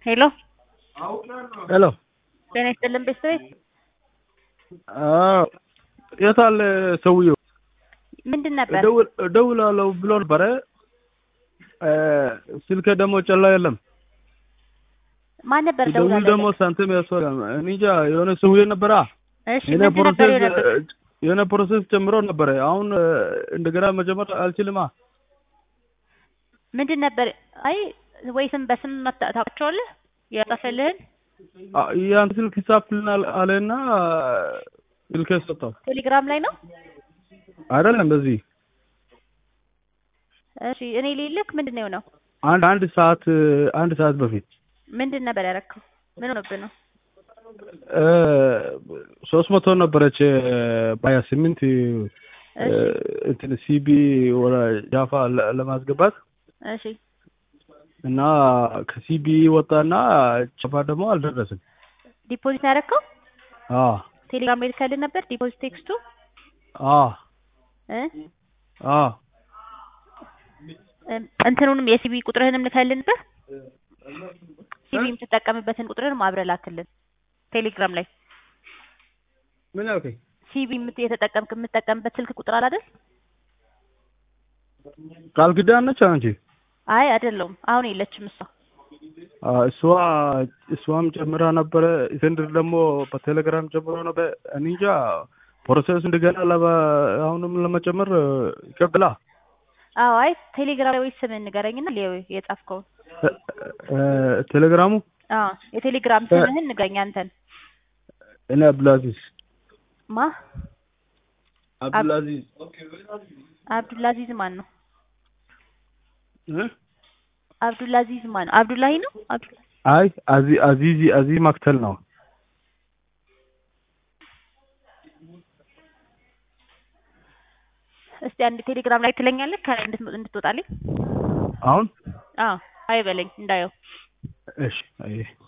ሄሎ ሄሎ ጤና ይስጥልን ቤተሰቤት አዎ የት አለ ሰውየው? ምንድን ነበር? እደውል እደውላለሁ ብሎ ነበረ። ስልኬ ደግሞ ጨላ የለም። ማን ነበር ደውል ደውላለህ? ደግሞ ሳንቲም ያስፈልጋል። እኔ እንጃ የሆነ ሰውዬ ነበራ። እሺ የሆነ ምንድን ነበር ፕሮሴስ የሆነበት? የሆነ ፕሮሴስ ጀምሮ ነበረ። አሁን እንደገና መጀመር አልችልማ። ምንድን ነበር? አይ ወይ ስም በስም መታ- ታውቃቸዋለህ? የጠፈልህን አ- ያን ስልክ ይጻፍልናል አለና ስልኬ ሰጠው። ቴሌግራም ላይ ነው። አይደለም በዚህ እሺ እኔ ሌልክ ምንድን ነው የሆነው? አንድ አንድ ሰዓት አንድ ሰዓት በፊት ምንድን ነበር ያደረከው? ምን ሆነብህ ነው? ሶስት መቶ ነበረች በሀያ ስምንት እሺ እንትን ሲቢ ወደ ጃፋ ለ- ለማስገባት እሺ እና ከሲቢ ወጣና ጃፋ ደግሞ አልደረስም። ዲፖዚት ነው ያደረከው? አዎ ቴሌግራም ላይ ልከልህ ነበር ዲፖዚት ቴክስቱ አዎ እ አዎ እም፣ እንትኑንም የሲቢ ቁጥርህንም ልከልህ ነበር። ሲቢ የምትጠቀምበትን ቁጥርህንም አብረህ ላክልን ቴሌግራም ላይ ምን ያልከኝ? ሲቢ የምት- የተጠቀምክ የምትጠቀምበት ስልክ ቁጥር አለ አይደል? ቃል ኪዳን ነች አንቺ? አይ አይደለሁም፣ አሁን የለችም እሷ። አዎ፣ እሷ እሷም ጨምራ ነበረ። እስክንድር ደግሞ በቴሌግራም ጨምሮ ነበር። እኔ እንጃ ፕሮሰስ እንደገና ለባ አሁንም ለመጨመር ይከብላ አዎ አይ ቴሌግራም ላይ ወይ ስምህን ንገረኝና ሌው የጻፍከውን። ቴሌግራሙ አዎ የቴሌግራም ስምህን ንገረኝ አንተን። እኔ አብዱልአዚዝ ማ አብዱልአዚዝ አብዱላዚዝ ማን ነው? እ? አብዱላዚዝ ማን ነው? አብዱላሂ ነው? አብዱላ አይ አዚ አዚዚ አዚ ማክተል ነው። እስቲ አንድ ቴሌግራም ላይ ትለኛለህ ከላይ እንድት- እንድትወጣልኝ። አሁን አዎ አይ በለኝ እንዳየው። እሺ አይ